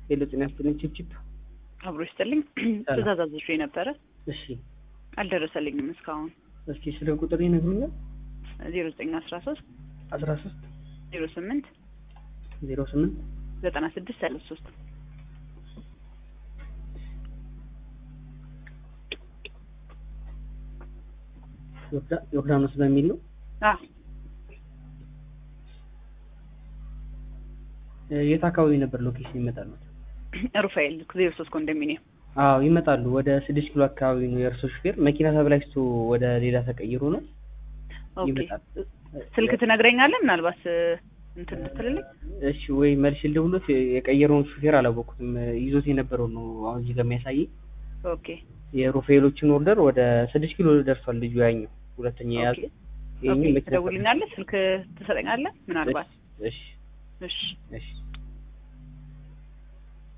ሄሎ ጤና ይስጥልኝ ቺፕቺፕ አብሮ ይስጥልኝ። ትእዛዝ አዝዤ ነበረ እሺ አልደረሰልኝም እስካሁን። እስኪ ስለ ቁጥር ይነግሩኛል ዜሮ ዘጠኝ አስራ ሶስት አስራ ሶስት ዜሮ ስምንት ዜሮ ስምንት ዘጠና ስድስት ሰላሳ ሶስት ዮርዳኖስ በሚል ነው የት አካባቢ ነበር ሎኬሽን ይመጣሉ ሩፋኤል ዜሮ ሶስት ኮንዶሚኒየም አዎ ይመጣሉ ወደ ስድስት ኪሎ አካባቢ ነው የእርሶ ሹፌር መኪና ተበላሽቶ ወደ ሌላ ተቀይሮ ነው ኦኬ ይመጣል ስልክ ትነግረኛለህ ምናልባት እንትን ልትልልኝ እሺ ወይ መልስ ልደውሎት የቀየረውን ሹፌር አላወቅኩትም ይዞት የነበረው ነው አሁን እዚህ ጋር የሚያሳየኝ ኦኬ የሩፌሎችን ኦርደር ወደ ስድስት ኪሎ ደርሷል ልጁ ያኛው ሁለተኛ የያዘ ይሄኛው ኦኬ መኪና ትደውልኛለህ ስልክ ትሰጠኛለህ ምናልባት እሺ እሺ እሺ